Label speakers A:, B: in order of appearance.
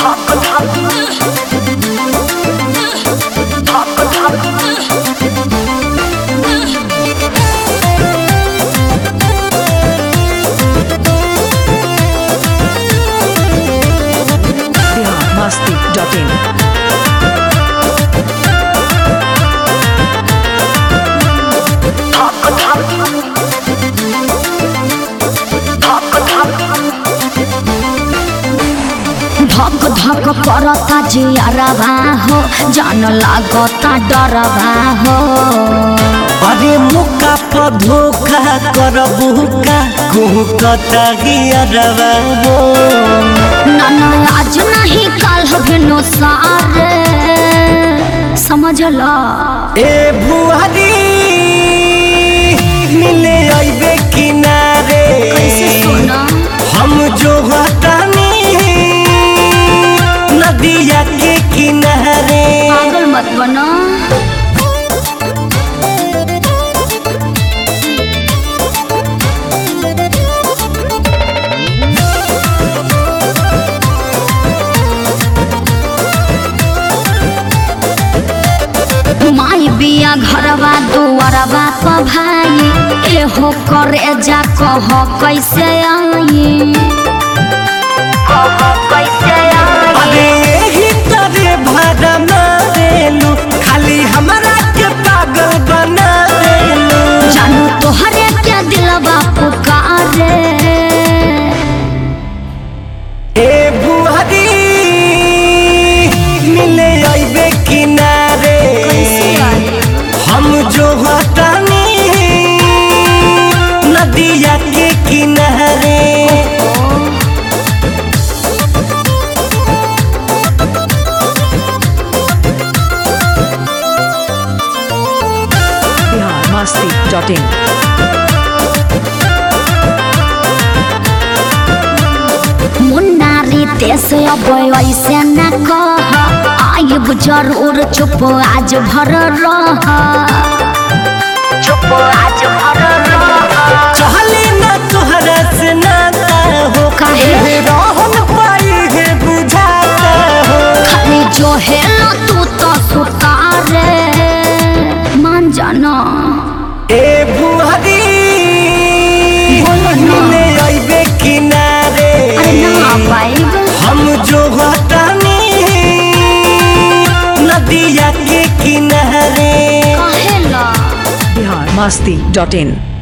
A: biharmasti.in
B: धक धक करता जियरबा हो जान लागता डरबा हो
C: अरे मुका पर धोखा करबू का कुहकता गियरवा हो
B: ना ना आज नहीं कल भेनो सारे समझ ला
C: ए भुआरी मिले आइबे किनारे
B: कैसे सोना
C: हम जो हटानी नदिया के किनारे
B: पागल मत बना माई बिया घरवा दुआरवा प भाई एहो करे जा कह कैसे आई कह कैसे आई
C: अरे यही तरे भरा मारेलू खाली हमरा के पागल बना देलू
B: जानू तोहरे के दिलवा पुकारे
C: ए बुहरी मिले आइबे किनारे हम जो हटानी नदिया के किनारे
A: biharmasti.in
B: मुन्नारी तेस अब ऐसे न कह आइब जरूर चुप आज भर रह चुप आज भर रह
C: चहले ना तोहरा से नाता हो
B: काहे?
C: एहे रहन पाई है बुझाता हो
B: खाली जो है ना तू तो सुतारे मान जाना
C: ए बुहरी
B: बोलो ना।
C: मिले आइबे किनारे
B: अरे ना पाइब
C: हम जो हटानी नदिया के किनारे
B: कहेला
A: biharmasti.in